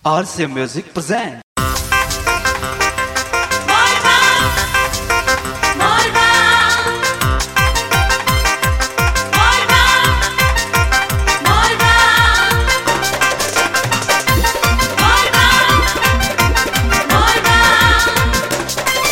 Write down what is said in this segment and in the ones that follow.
RCA Music present. Morva! Morva! Morva! Morva! Morva! Morva!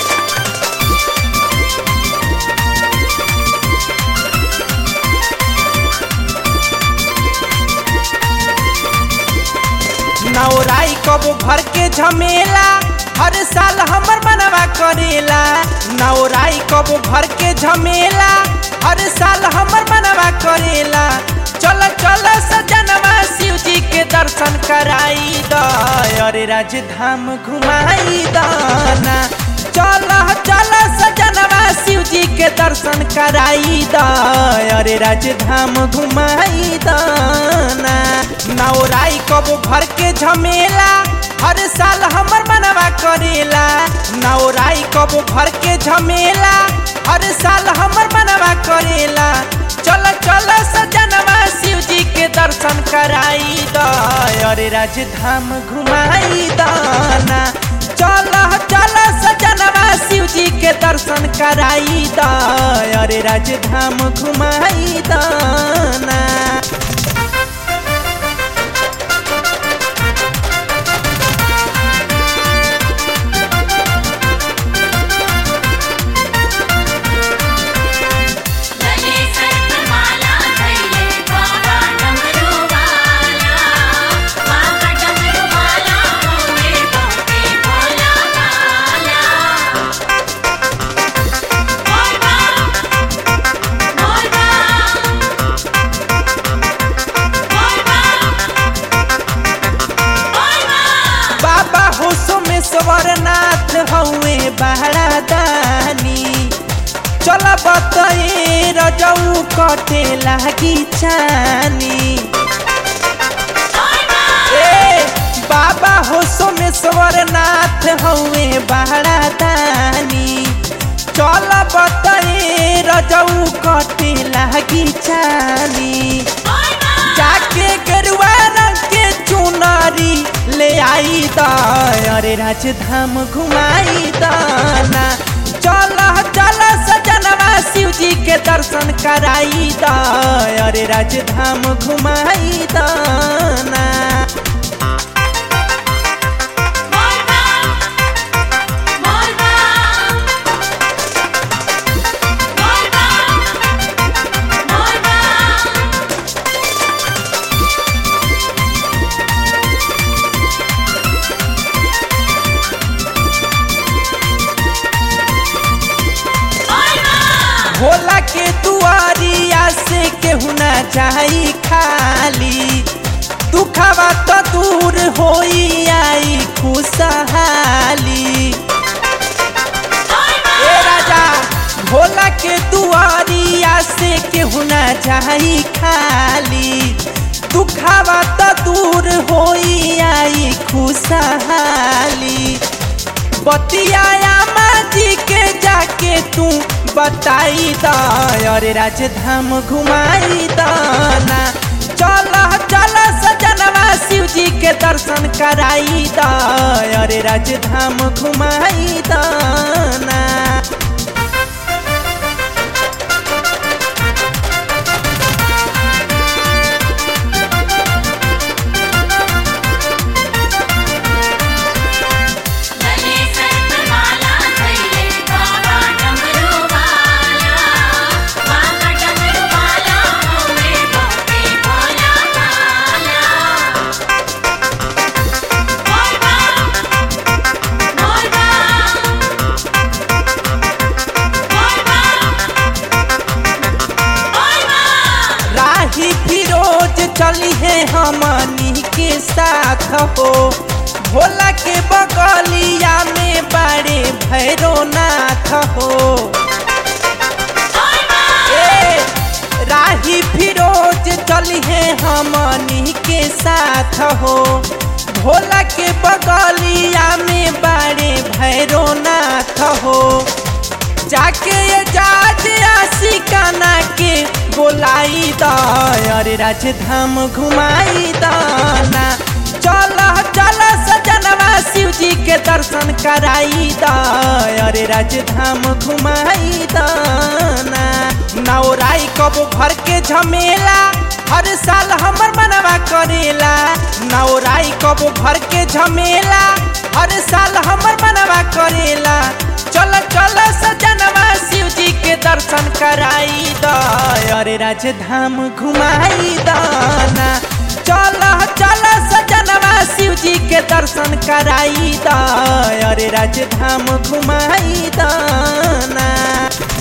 नौराई कबो भर के झमेला हर साल हमर मनवा करेला नौराई कबो भर के झमेला हर साल हमर मनवा करेला चल चल सजनवा शिव जी के दर्शन कराई द अरे राजधाम घुमाई दाना चल चल सजनवा शिव जी के दर्शन कराई द अरे राजधाम घुमाई दाना नौराई कबो भर के झमेला हर साल हमर मनवा करेला नौराई कबो भर के झमेला हर साल हमर मनवा करेला चल चल सजनवा शिव जी के दर्शन कराई द अरे राजधाम घुमाई दाना चल चल सजनवा शिव जी के दर्शन कराई द अरे राजधाम घुमाई दाना गले सर्पमाला धैले बाबा डमरूवाला बाबा डमरूवाला होवे बहुते भोला भाला मोरवा मोरवा मोरवा मोरवा बाबा हो सोमेश्वरनाथ हौवे बहरा दानी चल बतए रजऊ कटे लागी छानी ए बाबा हो सोमेश्वरनाथ हौवे बहरा दानी चल बतए रजऊ कटे लागी छानी जाके गेरुआ रंग के चुनरी ले आई द अरे राजधाम घुमाई दाना चल चल सजनवा शिव जी के दर्शन कराई द अरे राजधाम घुमाई दाना मोरवा मोरवा मोरवा मोरवा भोला के दुआरिया से केहू ना जाई खाली दुखवा तो दूर होई आई खुशहाली ए राजा भोला के दुआरिया से केहू ना जाई खाली दुखवा तो दूर होई आई खुशहाली बतियाया माँ जी के जाके तू बताई द अरे राजधाम घुमाई दाना चल चल सजनवा शिव जी के दर्शन कराई द अरे राजधाम घुमाई दाना गले सर्पमाला धैले बाबा डमरूवाला बाबा डमरूवाला होवे बहुते भोला भाला मोरवा मोरवा मोरवा मोरवा राही फिरोज चली है हमनी के साथ हो भोला के बगलिया में बड़े भैरोनाथ हो ए, राही फिरोज चली है हमनी के साथ हो भोला के बगलिया में बड़े भैरोनाथ हो जाके ये जाज आशिकाना के बोलाई द अरे राजधाम घुमाई दाना चल चल जी के दर्शन कराई द अरे राजधाम घुमाई दाना नौराई कबो घर के झमेला हर साल हमर मनवा करेला नौराई कबो घर के झमेला हर साल हमर मनवा करेला चल चल सजनवा शिव जी के दर्शन कराई द अरे राजधाम घुमाई दाना चल चल सजनवा शिव जी के दर्शन कराई द अरे राजधाम घुमाई दाना